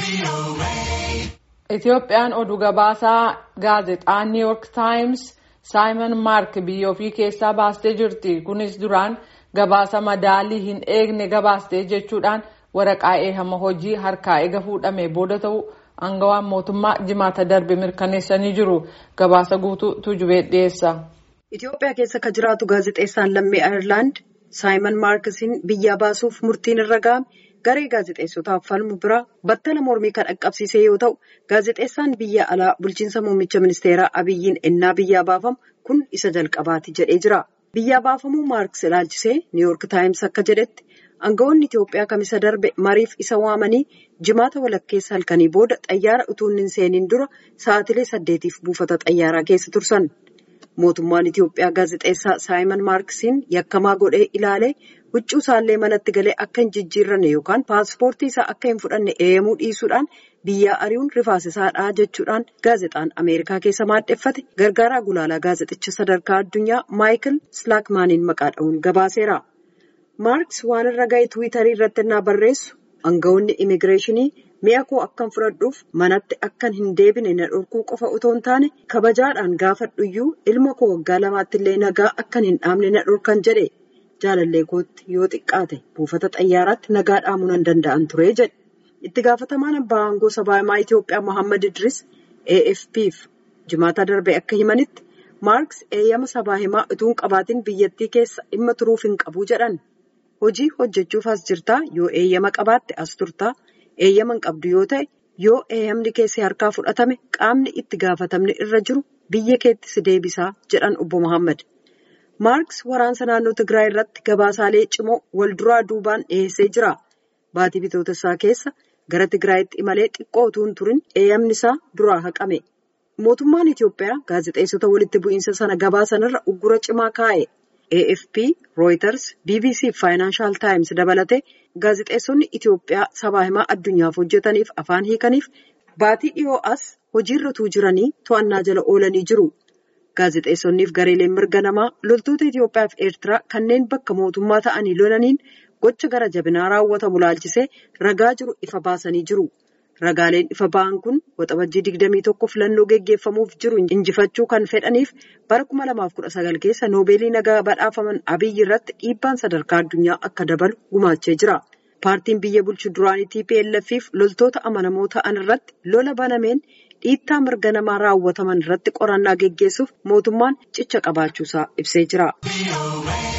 Itoophiyaan oduu gabaasaa gaazexaa New York Times Saayimon Maark biyya ofii keessaa baastee jirti. Kunis duraan gabaasa madaalii hin eegne gabaastee jechuudhaan waraqaa eeyyama hojii harkaa eega fuudhamee booda ta'u aangawaan mootummaa jimaata darbe mirkaneessanii jiru. Gabaasa guutuu Tuujubee dhiyeessa. Itoophiyaa keessa kan jiraatu gaazexeessaan lammii Ayirlaand Saayimon Maarkisiin biyyaa baasuuf murtiin irra ga'ame garee gaazexeessotaaf falmu biraa battala mormii kan dhaqqabsiise yoo ta'u gaazexeessaan biyya alaa bulchiinsa muummicha ministeeraa Abiyyiin ennaa biyyaa baafamu kun isa jalqabaati jedhee jira. Biyyaa baafamuu Maarkis ilaalchisee Niiwuork Taayims akka jedhetti aangawoonni Itoophiyaa kamisa darbe mariif isa waamanii jimaata walakkeessa halkanii booda xayyaara utuu hin seeniin dura sa'aatilee saddeetiif buufata xayyaaraa keessa tursan. Mootummaan Itoophiyaa gaazexeessaa Saayimon Maarkisiin yakkamaa godhee ilaalee huccuu isaallee manatti galee akka hin jijjiirranne yookaan paaspoortii isaa akka hin fudhanne eeyyamuu dhiisuudhaan biyyaa ari'uun rifaasisaadha jechuudhaan gaazexaan Ameerikaa keessa maadheffate gargaaraa gulaalaa gaazexichaa sadarkaa addunyaa Maayikil Slaakmaaniin maqaa dha'uun gabaaseera. Maarkis waan irra ga'e Tiwiitarii irratti innaa barreessu aangawoonni imigireeshinii mi'a koo akkan fudhadhuuf manatti akkan hin deebine na dhorkuu qofa otoo hin taane kabajaadhaan gaafadhuyyuu ilma koo waggaa lamaatti illee nagaa akkan hin dhaamne na dhorkan jedhe jaalallee kootti yoo xiqqaate buufata xayyaaraatti nagaa dhaamuu nan danda'an ture jedhe itti gaafatamaan abbaa aangoo sabaahimaa Itoophiyaa Mohaammed Idris AFP'f jimaata darbe akka himanitti maarks eeyyama sabaahimaa utuu hin qabaatiin biyyattii keessa dhimma turuuf hin qabu jedhan hojii hojjechuuf as jirtaa yoo eeyyama qabaatte as turtaa. eeyyama hin qabdu yoo ta'e yoo eeyyamni keessi harkaa fudhatame qaamni itti gaafatamni irra jiru biyya keetti si deebisaa jedhan obbo Mohaammed. Maarks waraansa naannoo Tigraay irratti gabaasaalee cimoo wal duraa duubaan dhiyeessee jira. Baatii bitootessaa keessa gara Tigraayitti imalee xiqqoo utuu hin turin eeyyamni isaa duraa haqame. Mootummaan Itoophiyaa gaazexeessota walitti bu'iinsa sana gabaasanirra uggura cimaa kaa'e. AFP, Reuters, BBC fi Financial Times dabalatee gaazexeessonni Itoophiyaa sabaa himaa addunyaaf hojjetaniif afaan hiikaniif baatii dhiyoo as hojiirra utuu jiranii to'annaa jala oolanii jiru. Gaazexeessonniif gareeleen mirga namaa loltoota Itoophiyaa fi Eertiraa kanneen bakka mootummaa ta'anii lolaniin gocha gara jabinaa raawwatamu laalchisee ragaa jiru ifa baasanii jiru. Ragaaleen ifa ba'an kun waxabajjii 21 filannoo geggeeffamuuf jiru injifachuu kan fedhaniif bara 2019 keessa noobeelii nagaa badhaafaman Abiyyi irratti dhiibbaan sadarkaa addunyaa akka dabalu gumaachee jira. Paartiin biyya bulchu duraanii TPLF fi loltoota amanamoo ta'an irratti lola banameen dhiittaa mirga namaa raawwataman irratti qorannaa geggeessuuf mootummaan cicha qabaachuusaa ibsee jira.